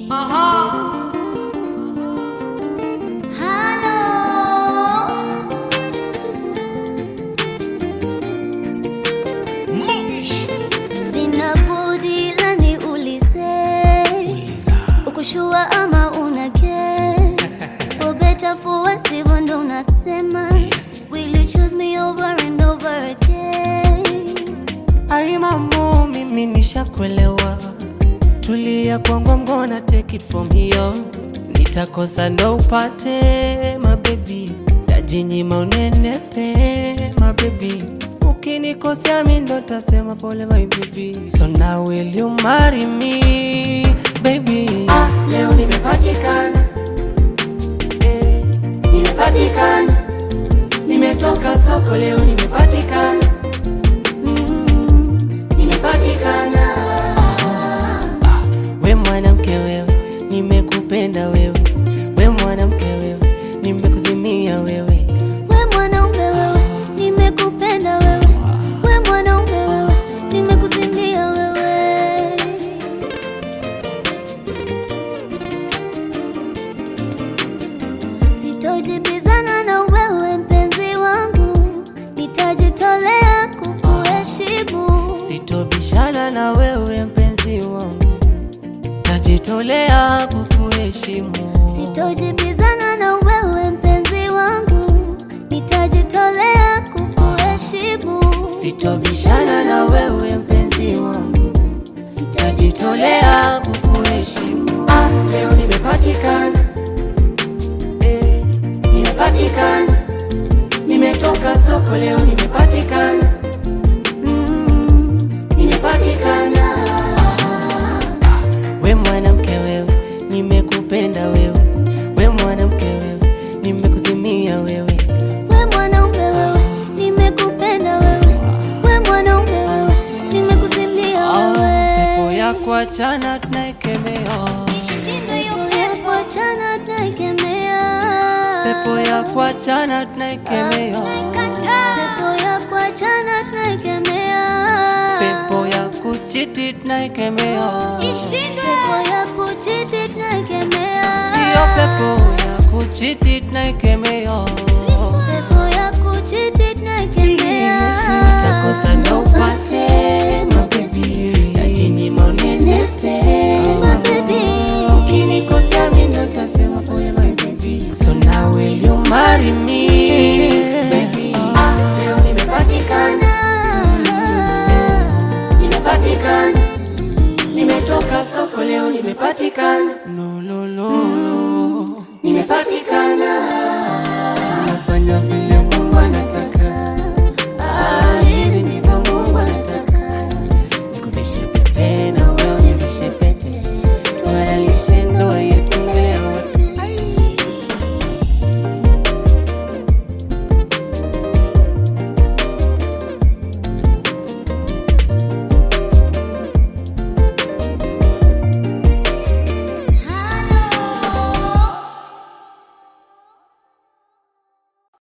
Sina budi la niulize, ukushua ama una guess? For better for worse, hivyo ndo unasema. Will you choose me over and over again? Ai mambo, mimi nishakuelewa, tulia kwangu, I'm gonna take it from here. Nitakosa ndo upate mabebi, tajinyima unenepe mabebi, ukinikosea mi ndo tasema pole my baby. So now will you marry me baby? Ah, leo nimepatikana eh, nimepatikana, nimetoka soko leo nimepatikana Mm, nimepatikana. Ah, we mwanamke wewe, nimekupenda wewe, we mwanamke wewe, nimekuzimia wewe. we mwanaume wewe, nimekupenda wewe. We mwanaume wewe, nimekuzimia wewe. Sitojibizana na wewe mpenzi wangu, nitajitolea kukuheshimu. Sitobishana na wewe mpenzi wangu, najitolea kukuheshimu. Sitojibizana na wewe mpenzi wangu, nitajitolea kukuheshimu. Sitobishana na wewe mpenzi wangu, najitolea kukuheshimu. Ah, leo nimepatikana eh, nimepatikana, nimetoka soko leo nimepatikana, Mm, nimepatikana. Ah, we mwanamke wewe, nimekupenda wewe, we mwanamke wewe, nimekuzimia wewe. we mwanaume wewe, nimekupenda wewe. We mwanaume wewe, nimekuzimia wewe. Pepo ya kuachana tunaikemea, Ishindwe hiyo pepo, achana tunaikemea. pepo ya kuachana tunaikemea, Pepo ya kuachana tunaikemea. pepo ya kuchiti tunaikemea, Pepo ya kuchiti tunaikemea. hiyo pepo ya kuchiti tunaikemea. Pepo ya kuchiti tunaikemea. Utakosa ndo upate mabebi, tajinyima unenepe Mabebi. Ukinikosea mi ndo tasema pole my baby. So now will you marry me baby? Ah, leo nimepatikana, nimepatikana, nimetoka soko leo nimepatikana. No, no,